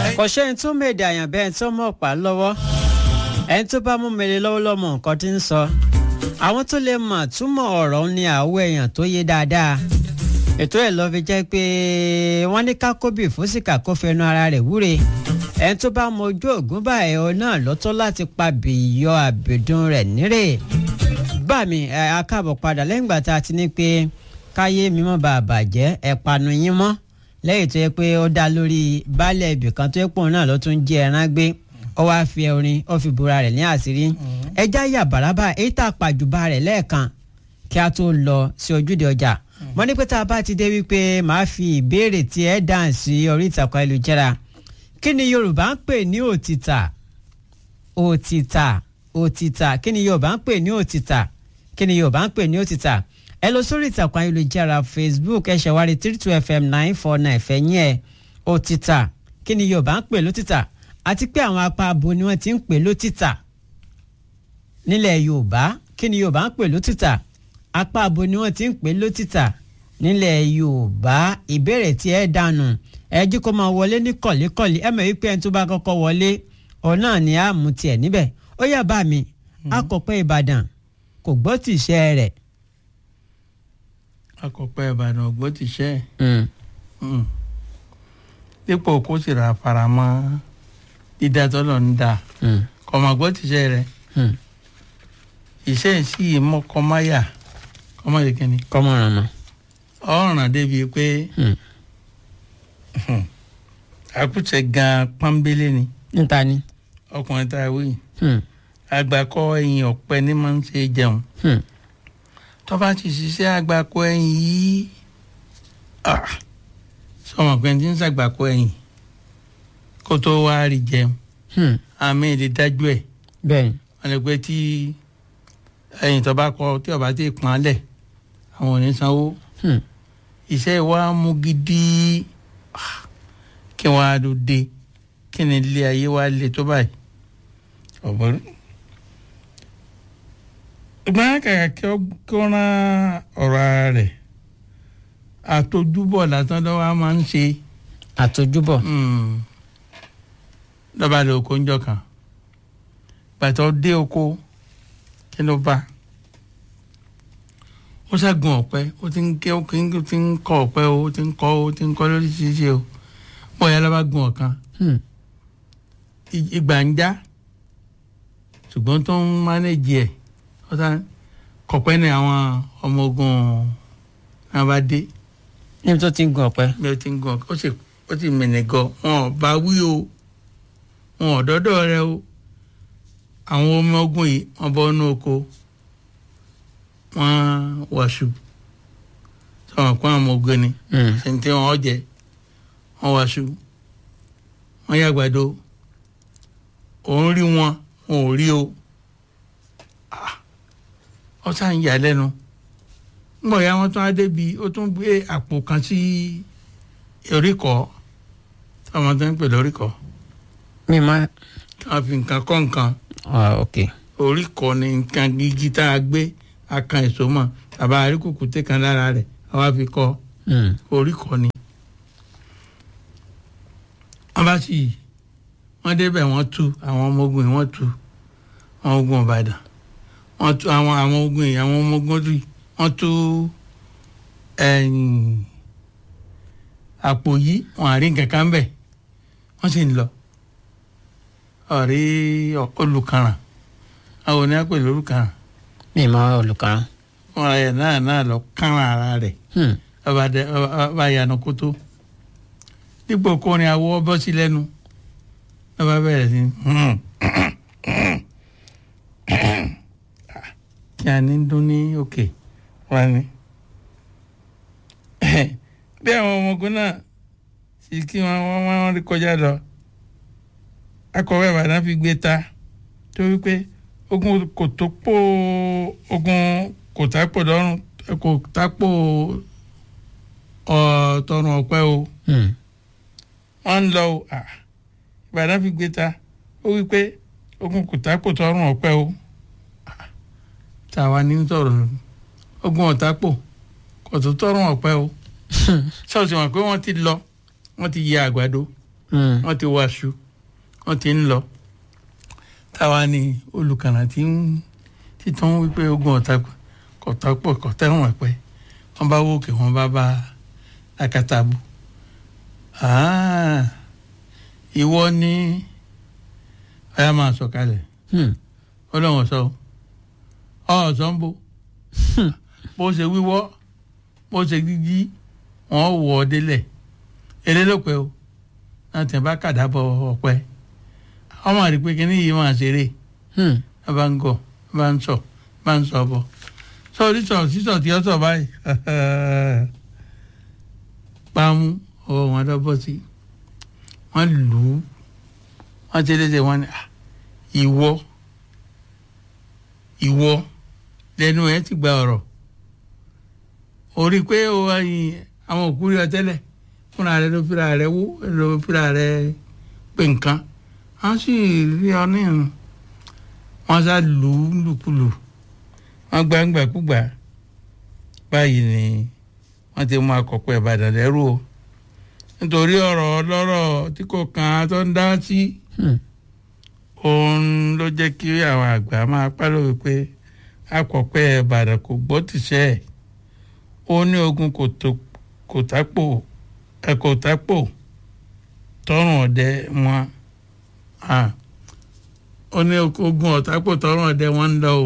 kò sẹ́ni tó mèdè àyàn bẹ́ẹ̀ tó mọ̀ pa lọ́wọ́ ẹni tó bá mú mele lọ́wọ́ lọ́mọ nǹkan tí ń sọ àwọn tó lè mọ̀ túmọ̀ ọ̀rọ̀ ní àwọ̀ èèyàn tó yé dáadáa ètò ẹ̀ lọ́ fi jẹ́ pé wọ́n ní kákóbì fún sìkà kó fẹnu ara rẹ̀ wúre ẹni tó bá mọ ojú ògún báyìí ọ náà lọ́tọ́ láti pa bìyọ àbẹ̀dùn rẹ̀ nírè bá mi ẹ akáàbọ̀ padà lẹ́yìn ìgbà tá a ti ní pé káyé mímọ́ bá a bàjẹ́ ẹ̀ panu yín mọ́ lẹ́yìn tó yẹ pé ó dá lórí baálẹ̀ ibì kan tó yẹ pòun náà ló tún jí ẹran gbé ó wáá fi orin ó fi bora rẹ̀ ní àṣírí ẹja yà bàràbà èyí tá a pàjùbà rẹ̀ lẹ́ẹ̀kan kí a tó lọ sí ojúde ọjà mo ní pé tá a bá ti dé wípé màá fi ìbéèrè tí ẹ dáhùn sí orí ìtàkùn ayélujára kí ni Yorùbá ń pè ní òtítà òtítà òtítà kí ni Yorùbá ń pè ní òtítà kí ni Yorùbá ń pè ní òtítà ẹ lọ sórí ìtàkùn ayélujára Facebook ẹ ṣẹ̀wárí three two fm nine four nine fẹ̀yìn ẹ̀ òtítà kí ni Yorùbá ń pè lótítà àti pé àwọn apá abo ni wọ́n ti ń pè lótítà nílẹ̀ Yorùbá kí ni Yorùbá ń pè lótítà apá abo ni wọ́n ti ń pè lótítà nílẹ̀ Yorùbá ìbéèrè tí ẹ dànù ẹ jí kó máa wọlé ní kọ̀lékọ̀lé ẹ mọ̀ wípé ẹni tó bá kọ́kọ́ wọlé ọ̀nà ni a mú tiẹ̀ níbẹ̀ ó yá bá mi akọ̀pẹ́ Ìbàdàn kò gbọ́ tìṣẹ́ rẹ̀ akọ̀pẹ́ ìbàdàn ògbó ti ṣẹ́ ẹ̀ dípò kó sì ra faramọ́ dídá tọ́lọ̀ ń dà kọ̀mọ̀gbọ́ ti ṣẹ́ rẹ̀ iṣẹ́ sí mọ́kọ́máyà kọ́máyà kínní kọ́mọ̀ràn mọ́. ọ̀ràn débi pé àkùtẹ̀ gan pọ́nbélé ni níta ni. ọkùnrin tá a wí àgbàkọ ẹ̀yìn ọ̀pẹ ní máa ń ṣe jẹun tó bá ti ṣiṣẹ́ àgbàkọ ẹ̀yìn yìí sọmọ pé ti ń ṣàgbàkọ ẹ̀yìn kó tó wá rí jẹun àmì èdè dájú ẹ̀ bẹ́ẹ̀ni. wọ́n lè pé tí ẹ̀yìn tó bá kọ tí ọba ti pọ́n lẹ̀ àwọn ò ní sanwó iṣẹ́ wa mú gidi kí wọ́n á ló dé kí ni ilé ayé wa le tó báyìí ọ̀bọ̀n ìgbọ́n kàkà kí ó rán ọ̀rọ̀ ara rẹ̀ àtọjúbọ̀ lásán lọ́wọ́ máa ń ṣe àtọjúbọ̀. lọ́ba lè oko ńjọ kan gbàtọ́ dé oko kí ló bá ó ṣàgùn ọ̀pẹ ó ti ń ké ó ti ń kọ́ ọ̀pẹ ó ti ń kọ́ ó ti ń kọ́ lóríṣiríṣi o bóyá lọ́ba gun ọ̀kan ìgbà ń já ṣùgbọ́n tó ń mánéjì ẹ̀ ọ̀tá kọ̀pẹ́ ní àwọn ọmọ ogun náà bá dé. níbi tó ti ń gun ọ̀pẹ. bí ó ti ń gun ọ̀pẹ ó sì ó sì mìnì gan wọn ò bá wí o wọn ò dọ́dọ̀ rẹ o àwọn ọmọ ogun yìí wọ́n bọ́ inú oko wọ́n wàṣù sọ̀rọ̀ pé àwọn ọmọ ogun ni ṣe ń tí wọ́n jẹ wọ́n wàṣù wọ́n yàgbàdo òun rí wọn wọn ò rí o ọ sá ń yà lẹ́nu ńgbọ̀ ya wọn tún á débi ó tún gbé àpò kan sí oríkọ̀ táwọn tó ń pè lóríkọ̀ mi ma. kí wọ́n fi nǹkan kọ́ nǹkan ah ok. oríkọ̀ ni nǹkan gígí tá a gbé akan èso mọ̀ tàbá àríkùkù tẹ̀ kan lára rẹ̀ àwa fi kọ́ oríkọ̀ ni. wọ́n bá sì wọ́n débẹ̀ wọ́n tú àwọn ọmọ ogun yìí wọ́n tú àwọn ogun Ìbàdàn wọ́n tú àwọn àwọn ogun yìí àwọn ọmọ ogun tú wọ́n tú àpò yìí wọ́n àrí nǹkan kan bẹ̀ wọ́n sì ń lọ ọ̀rí olùkàràn àwọn oní àpèlè olùkàràn. mi ma olùkàràn. wọ́n ra yẹn náà náà lọ kàràn ara rẹ̀ ọba yanu kótó dípò kó ní awọ bọ́ sí lẹ́nu ọba bẹ̀rẹ̀ sí kí a ní dún ní òkè wá ní. bí àwọn ọmọ ogun náà sì kí wọn wọn rí kọjá lọ akọ̀wé Ìbàdàn fi gbé ta tó wípé ogun kò tó pò ogun kò tápò lọ́rùn kò tápò tọrùn ọ̀pẹ o wọ́n ń lọ o Ìbàdàn fi gbé ta ó wípé ogun kò tápò tọrùn ọ̀pẹ o tàwa ní sọ̀rọ̀ ogun ọ̀tápò kò tó tọrùn ọ̀pẹ o ṣọ́ọ̀ṣì wọn pé wọ́n ti lọ wọ́n ti yẹ àgbàdo Hmm. wọ́n ti wáṣu wọ́n ti ń lọ táwa ni olùkànnà tí ń títún wípé ogun ọ̀tá kọ̀tàpọ̀ kọ̀tẹ́wọ̀n ẹ̀pẹ́ wọ́n bá wókè wọ́n bá bá akatabu Ah, ìwọ ni ọ̀yá máa sọ̀kalẹ̀ Hmm. ọlọ́run sọ ọ sọ ń bo bó ṣe wíwọ́ bó ṣe gígí wọ́n wọ̀ ọ́ délẹ̀ eré ló pẹ́ o náà tẹ̀ bá kàdá bọ̀ ọ̀pẹ́ ọmọ àrí pé kíní yìí máa ṣeré Hmm. ẹ bá ń gọ̀ ẹ bá ń sọ bá ń sọ bọ̀ sọ sísọ sísọ tí ó sọ báyìí pàmò ọwọ́ wọn lọ́bọ̀ sí wọ́n lù ú wọ́n ti léṣe wọn ni "Ah, ìwọ ìwọ lẹ́nu ẹ ti gba ọ̀rọ̀ orí pé o ẹyin àwọn òkú rí ọ tẹ́lẹ̀ fúnra rẹ ló fira rẹ wó ló fira rẹ pé nǹkan wọ́n sì rí ọ ní ìrùn wọ́n sá lù ú lùkulù wọ́n gbàǹgbàkúgbà báyìí ni wọ́n ti mú akọ̀pọ̀ ìbàdàn lẹ́rù o nítorí ọ̀rọ̀ ọlọ́rọ̀ tí kò kàn án tó ń dá sí Hmm. òun ló jẹ́ kí àwọn àgbà máa pálọ̀ wípé akọ̀pẹ́ ìbàdàn kò gbọ́ tìṣẹ́ ẹ̀ ó ní ogun kò tó kò tápò ẹ kò tápò tọrùn ọdẹ wọn Ah. ó ní ogun ọ̀tápò tọrùn ọdẹ wọn ń lọ o.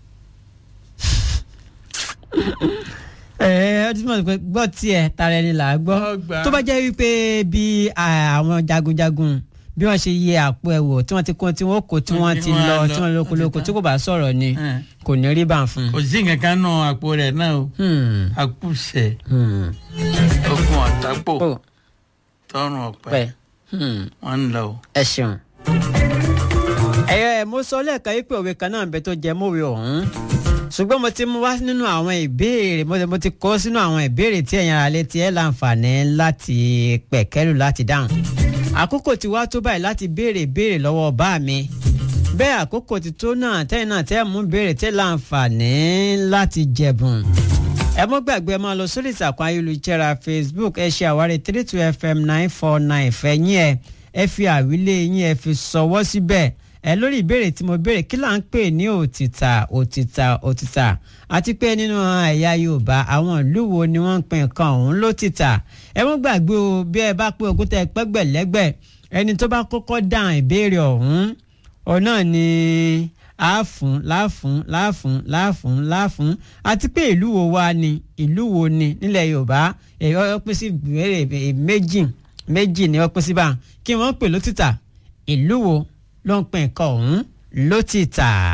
ẹ ẹ ọdún mọ̀ pé gbọ́ tiẹ̀ tara ẹni là á gbọ́ Ọgbà. tó bá jẹ́ wípé bí à, àwọn jagunjagun bí wọ́n ṣe yẹ àpò ẹ̀ wò tí wọ́n ti kó tí wọ́n kó tí wọ́n ti Wọ́n lọ lọ, tí wọ́n lóko lóko tí kò bá sọ̀rọ̀ ni Eh. kò ní rí bá ń fún kò sí nǹkan kan náà àpò rẹ̀ náà o un. àkùsẹ̀ Hmm. ogun ọ̀tápò ó tọrùn ọ̀pẹ pẹ́ Hmm. wọn ń lọ o. ẹ ṣeun. ẹ̀yọ́ ẹ̀ mo sọ lẹ́ẹ̀kan yìí pé òwe kan náà ń bẹ tó jẹ mọ́wé ọ̀hún ṣùgbọ́n mo ti mú wá nínú àwọn ìbéèrè mo ti, mo ti kọ́ sínú àwọn ìbéèrè tí ẹ̀yin ara létí ẹ̀ láǹfààní láti pẹ̀kẹ́lù láti dáhùn. àkókò ti wá tó báyìí láti béèrè béèrè lọ́wọ́ bá mi bẹ́ẹ̀ àkókò ti tó náà tẹ́yìn náà tẹ́ mú béèrè tẹ́ láǹfààní láti jẹ̀bùn ẹ mọ́ gbàgbé ẹ máa lọ sórí ìtàkùn ayélujára facebook ẹ ṣe àwárí three two fm nine four nine fẹ̀yìn ẹ ẹ fi àwílé yín ẹ fi ṣọwọ́ síbẹ̀ ẹ lórí ìbéèrè tí mo béèrè kí là ń pè ní òtítà òtítà òtítà àti pé nínú ẹ̀yà yorùbá àwọn ìlú wo ni wọ́n ń pè nǹkan ọ̀hún lótìtà ẹ mọ́ gbàgbé o bí ẹ bá pé ogún tẹ pẹ́gbẹ̀lẹ́gbẹ̀ ẹni tó bá kọ́kọ́ dáhùn ìbéèrè ọ̀hún òun náà ni àáfún láàfún láàfún láàfún láàfún àti pé ìlú wo wá ni ìlú wo ni nílẹ̀ yorùbá èyí ó pín sí ìbéèrè méjì méjì ni ó pín sí bá kí wọ́n pè lótìtà ìlú wo ló ń pè nǹkan ọ̀hún lótìtà.